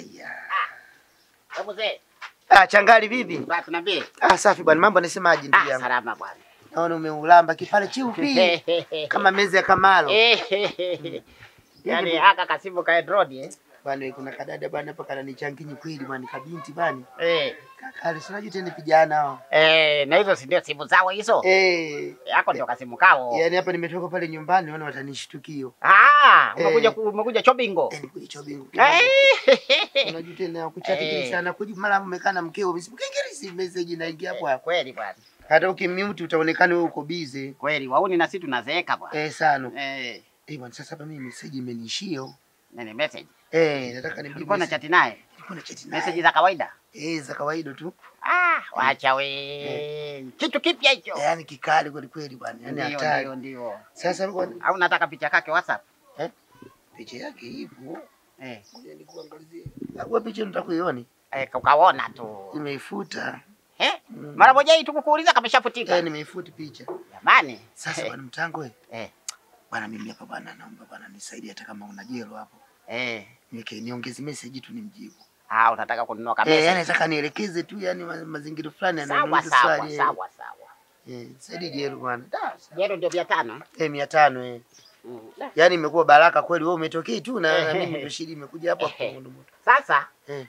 Aya. Hebu mzee, Ah, changali vipi? basi tunaambie. Ah, safi bwana, mambo anasemaje ndugu Ah, yangu? salama bwana. Naona umeulamba kipale chiupi kama mezi ya Kamalo. Yaani aka kasimu ka Android eh. Bwana kuna kadada bwana hapa kananichanginyi kweli bwana kabinti bwana. Eh. Kaka, sinajua tena vijana hao. Eh, na hizo si ndio simu zao hizo? Eh, Yako ndio kasimu kao. yaani hapa nimetoka pale nyumbani naona watanishtukio. Ah, Eh. umekuja ku- umekuja chobingo. Eh, nikuja chobingu. Eh. Unajua tena kuchati Eh. kile sana kuji mara umekaa na mkeo msikengeri message inaingia hapo hapo. Kweli bwana. Hata ukimute utaonekana wewe uko busy. Kweli wauni na sisi tunazeeka bwana. Eh, sana. Eh, Eh, bwana sasa hapa mimi message imeniishio. nini message? Eh, nataka nimjibu. Ulikuwa na message. chati naye? Nilikuwa na chat naye. Message za kawaida? Eh, za kawaida tu. Ah, wacha we. Kitu kipya hicho. Eh, Yaani kikali kweli kweli bwana. Yaani Ndio, hatari. ndio, ndio. Sasa bwana, Au nataka picha kake WhatsApp? picha yake ipo. Eh, Ngoja nikuangalizie. Wewe picha unataka kuiona? eh ukaona tu. Nimeifuta. Eh? Mm. Mara moja hii tukukuuliza kama ishafutika. Eh, nimeifuta picha. Jamani. Sasa eh, bwana mtango wewe. eh, Bwana mimi hapa bwana naomba bwana nisaidie hata kama una jelo hapo. eh. Niweke niongeze message tu nimjibu. Ah, unataka kununua Eh, yani kabisa. nataka nielekeze tu yani ma- mazingira fulani Sawa ananiuliza sawa swali. eh. sawa sawa. Eh, saidi jelo bwana. Da, Jero ndio mia tano. Eh, 500 eh. Mm. da. Yaani imekuwa baraka kweli wewe umetokea tu na na Eh, mimi eh. ndio shida imekuja hapo hapo Eh. moto moto. Sasa Eh.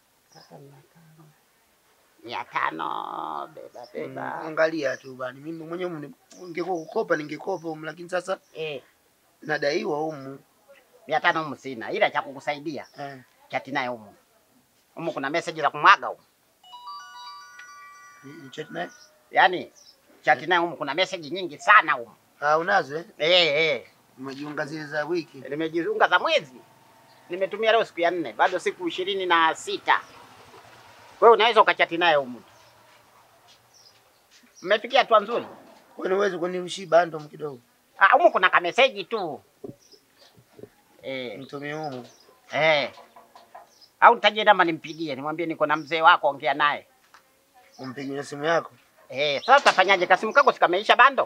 mia tano beba Mm, beba. Angalia tu bwana. Mimi mwenyewe mni- ningekuwa kukopa ningekopa humu lakini sasa Eh, nadaiwa humu. mia tano humu sina, ila cha kukusaidia Eh. chati naye humu. Humu kuna message za kumwaga humu. Ni- ni chat naye? Yaani chati naye humu kuna message nyingi sana humu. Ah, unazo eh? Eh, eh. Umejiunga zile za wiki. Nimejiunga za mwezi. Nimetumia leo siku ya nne, bado siku ishirini na sita. Wewe unaweza ukachati naye humu. Mmefikia hatua nzuri. Kwani uweze kunirushia bando kidogo? Ah, humu kuna kameseji tu. Eh, Mtumie humu. eh. Au nitaje namba nimpigie, nimwambie niko na mzee wako ongea naye. Umpigie simu yako. Eh, sasa utafanyaje? Kasimu kako sikameisha bando?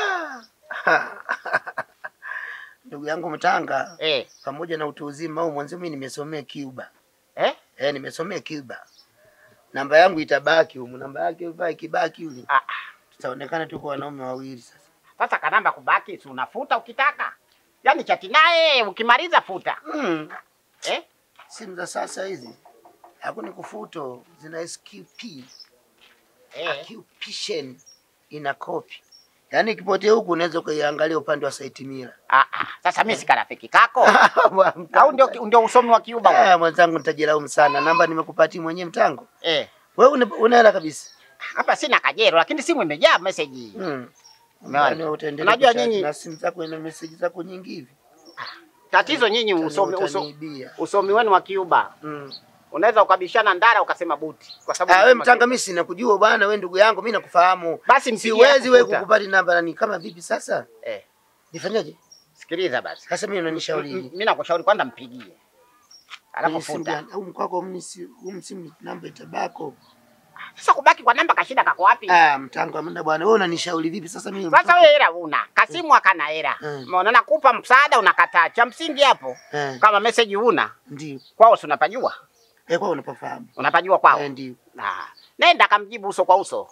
Ndugu yangu Mtanga, Eh, pamoja na utu uzima huu mwanzo mimi nimesomea Cuba. eh? Eh, nimesomea Cuba. Namba yangu itabaki humu, namba yake ipa ikibaki yule. Ah, ah. Tutaonekana tuko wanaume wawili sasa. Sasa kanamba kubaki, si unafuta ukitaka. Yaani chati naye ukimaliza futa. Mm. Eh? Simu za sasa hizi hakuna kufuto, zina SQP. Eh. Occupation ina copy. Yaani ikipotea huku unaweza ukaiangalia upande wa site mira. Ah, ah. Sasa mimi si karafiki kako. Au ndio ndio usomi wa Kiuba huo? Ah, mwenzangu nitajilaumu sana. Namba nimekupatia mwenyewe mtango. Eh. Wewe una- una hela kabisa. Hapa sina kajero lakini simu imejaa message. Mm. Umeona? Yaani utaendelea Unajua kuchat nyinyi- na simu zako ina message zako nyingi hivi. Tatizo nyinyi usomi uso, Utaniibia. usomi wenu wa Kiuba. Mm. Unaweza ukabishana ndara ukasema buti kwa sababu Ah, wewe unasema mtanga mimi sina kujua bwana, wewe ndugu yangu mimi nakufahamu. Basi mpigie Siwezi wewe akufuta. kukupata namba nani kama vipi sasa? Eh, Nifanyaje? sikiliza basi. Sasa mimi unanishauri. Mimi nakushauri kwanza mpigie. Alafu Kwenye simu futa. gani? Au mkwako mimi si huu simu namba itabako. Sasa kubaki kwa namba kashida kako wapi? Ah, mtango amenda bwana. Wewe unanishauri vipi sasa mimi? Sasa wewe hela una, Kasimu akana hela. Mm. Umeona nakupa msaada unakataa. Cha msingi hapo Eh, kama message una ndio. kwao si unapajua? Eh, kwa unapafahamu. Unapajua kwao? Eh, ndio. Ah. Nenda kamjibu uso kwa uso.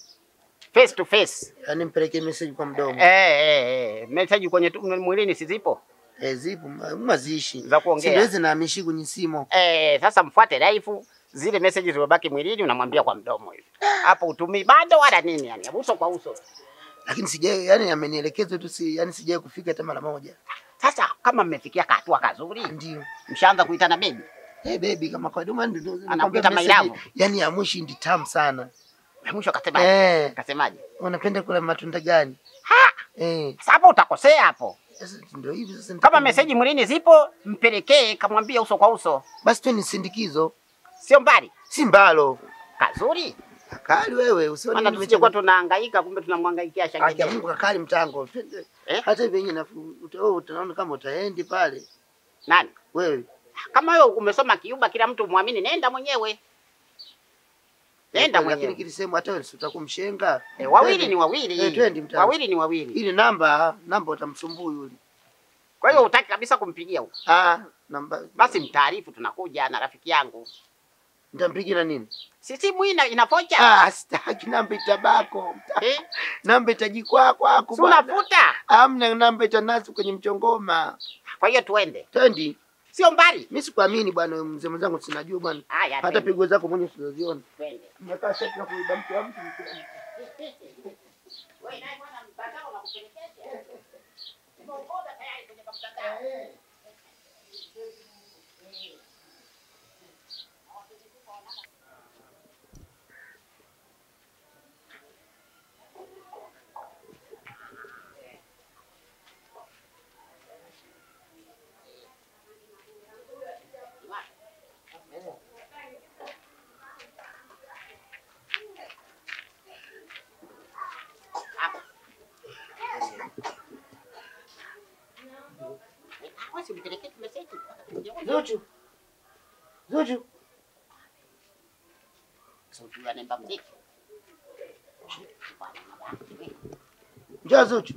Face to face. Yaani mpelekee message kwa mdomo. Eh eh eh. Message kwenye tu- mwilini si zipo? Eh, zipo ma- mazishi. Za kuongea. Siwezi nahamishi kwenye simu. Eh, sasa mfuate live zile message zilizobaki mwilini unamwambia kwa mdomo hivi. Hapo utumii bado wala nini yani, uso kwa uso. Lakini sijai yani amenielekeza tu si yani sijai kufika hata mara moja. Sasa kama mmefikia kahatua kazuri, Ndio. mshaanza kuitana baby. Eh, baby kama kwa duma ndio Anakuita my love. Yani ya mwisho ndi tamu sana. Mwisho kasemaje? Eh, Kasemaje? unapenda kula matunda gani? Ha! Eh, Sasa hapo utakosea hapo. sasa ndio hivi sasa. Kama nitaka- meseji mwilini zipo, mpelekee kamwambie uso kwa uso. basi tu ni sindikizo. Sio mbali. Si mbalo. Kazuri. Kakali wewe usione Maana mimi tusije kuwa nimechanga- tunahangaika kumbe tunamhangaikia Haki ya shangile. Mungu kakali mtango. Twende. Eh? Hata hivi yenyewe nafu uta- wewe utaona kama utaendi pale. Nani? Wewe. Kama wewe umesoma Kiuba kila mtu muamini, nenda mwenyewe. Nenda Lakini mwenyewe. kilisema hata wewe si utakumshenga. E, wawili ni wawili. Eh, twendi mtaa. Wawili ni wawili. Ile namba namba utamsumbua yule. Kwa hiyo hutaki kabisa kumpigia huko. Ah, namba Basi mtaarifu tunakuja na rafiki yangu. nitampigia na nini? Si simu hii ina- inapocha. Ah, sitaki namba itabako. Eh? Namba itajikwa kwako Si bwana. unafuta. Amna namba itanasi kwenye mchongoma. Kwa hiyo tuende. Tendi, Sio mbali. mimi sikuamini bwana wewe mzee mwenzangu sinajua bwana. Haya. Hata twende, pigo zako mwenyewe usizoziona. Twende. Mmekaa shati na kuiba mke wa mtu. Wewe naye bwana mtandao unakupelekesha. Umeokoda tayari kwenye mtandao. Hapa. Wewe si unipelekee message. Zuchu. Zuchu. Sauti ya nemba mziki. Njoo Zuchu.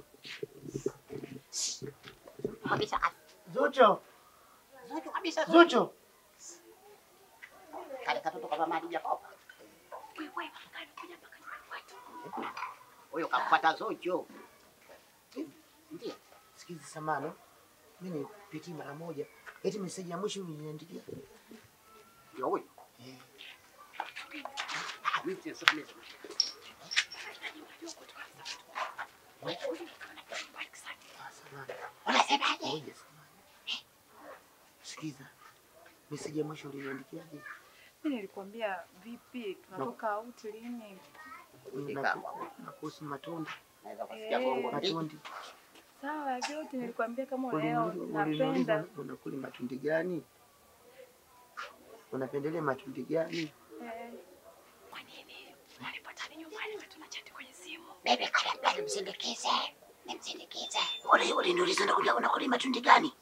Kabisa Zuchu. Zuchu kabisa. Zuchu. Kale katoto kama mali Jacob. Huyo kampata Zuchu. Ndiyo. Sikiza samano. Mimi nipitie mara moja. Eti message ya mwisho uliniandikia. Ndio huyo. Eh. Ah, mimi sio sio mimi. Ah, samahani. Unasemaje? Ngoja samahani. Sikiza. Message ya mwisho uliniandikiaje? Mimi nilikwambia vipi, tunatoka out lini? Na na kuhusu matunda. Naweza kusikia Eh. gongo ndiki. Matundi. Sawa, vyote nilikwambia kama leo Uliniuliza napenda. unakuli matundi gani? Unapendelea matundi gani? Eh, Kwa nini? Walipatana nyumbani na tunachati kwenye simu. Bebe kale mbele msindikize. Nimsindikize. Uli uliniuliza unakuli unakuli matundi gani?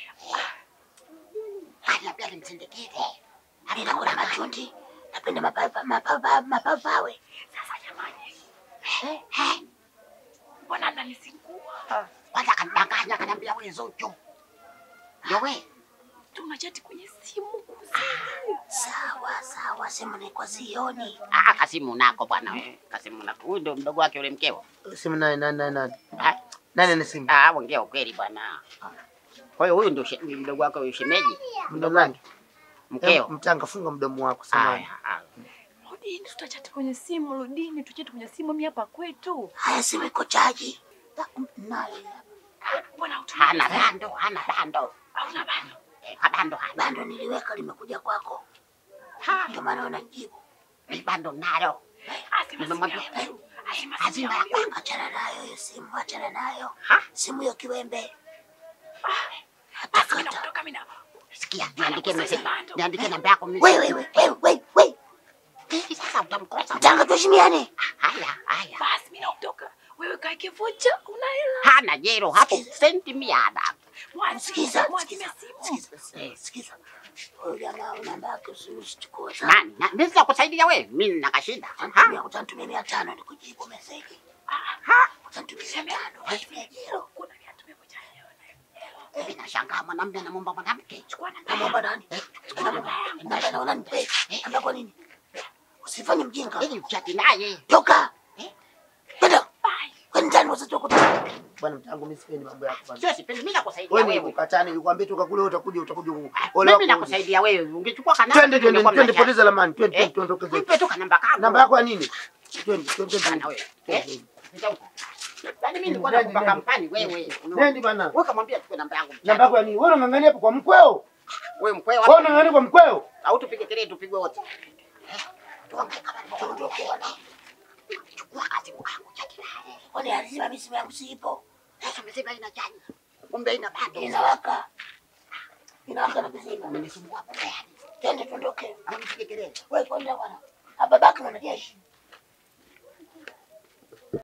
Kale mbele msindikize. Mimi nakula matundi. Napenda mapapa mapapa mapapawe. Sasa jamani, Eh, eh. mbona mnanisingua? Kwanza kanidanganya kaniambia wewe Zuchu. Ndio wewe. Tunachati kwenye simu kuzini. Sawa sawa, simu ni kwa zioni. Ah, Kasimu nako bwana wewe. Kasimu nako. Huyu ndio mdogo wake yule mkeo. Simu nani nani nani nani? Ah, Nani ana simu? ah, ongea ukweli bwana. Kwa hiyo huyu ndio she- mdogo wake huyu shemeji. Mdogo wangu. Mkeo. Mtanga, funga mdomo wako samahani. Haya, haya. Rudini, tutachati kwenye simu. Rudini, tuchati kwenye simu. Mimi hapa kwetu. Haya, simu iko chaji. Nayo Mbona Hana bando, hana bando. Hauna bando. Eh, bando hana. bando niliweka limekuja kwako, Ha, ndio maana unajibu. ni bando nalo. Asema Nimemwambia. simu ya huyu. Asema simu Hazina ya ya huyu. kwangu. Achana nayo hiyo simu, achana nayo Ha? simu hiyo kiwembe. Basi mimi nakutoka mimi na Sikia, niandike message. Bando. Niandike namba yako mimi. Wewe wewe wewe wewe wewe, Hivi sasa utamkosa. Mtanga, tuheshimiane. Haya, haya. basi mimi nakutoka. Wewe kae kivucha, una hela. Hana jero hapo senti mia hana. Mwazi, Sikiza, mwazi sikiza, simu. sikiza, eh, sikiza. Huyo jamaa namba yake usichukue Nani? Na mimi sitakusaidia wewe. Mimi nina kashinda. Ha? Utanitumia utanitumia mia tano nikujibu meseji. Ha? Utanitumia mia tano. Haitumia jero. Kuna viatu vya kucha leo na Mimi nashangaa mwanamume anamwomba mwanamke. chukua namba. Namwomba nani? Namba na unanipe. Namba kwa nini? Usifanye mjinga. Ili uchati naye. Toka. Eh? Kwenda. Bye. Kwani ndani wasitoka kutoka. Bwana mtangu mimi sipendi mambo yako bwana. Sio sipendi mimi nakusaidia Wewe ni wewe. ukatani nikwambie toka kule utakuja utakuja huku. Mimi nakusaidia wewe. Ungechukua kana. Twende twende twende poteza lamani. Twende Eh? twende tuondoke zetu. Nipe tu kanamba kangu. Namba yako ya nini? Twende twende Bana twende. wewe. Twende. Eh? Nitauka. Yaani mimi nilikuwa Nende, nakupa nende. kampani wewe. Nendi bana. Wewe kamwambia chukue namba yangu. Namba yako ya nini? Wewe unang'ang'ania hapo kwa mkweo? Wewe mkweo Wewe wapi? unang'ang'ania kwa mkweo? Au tupige kelele tupigwe wote. Tuongee kama tuondoke bwana. Chukua kasimu kangu cha kilale. Kwani lazima mimi simu yangu siipo. Sasa umesema ina chaji. Kumbe ina bado. Inawaka. Inawaka na kuzima. Umenisumbua kwa gani? Twende tuondoke. Au nipige kelele? Wewe kwenda bwana. Ababaki mwanajeshi.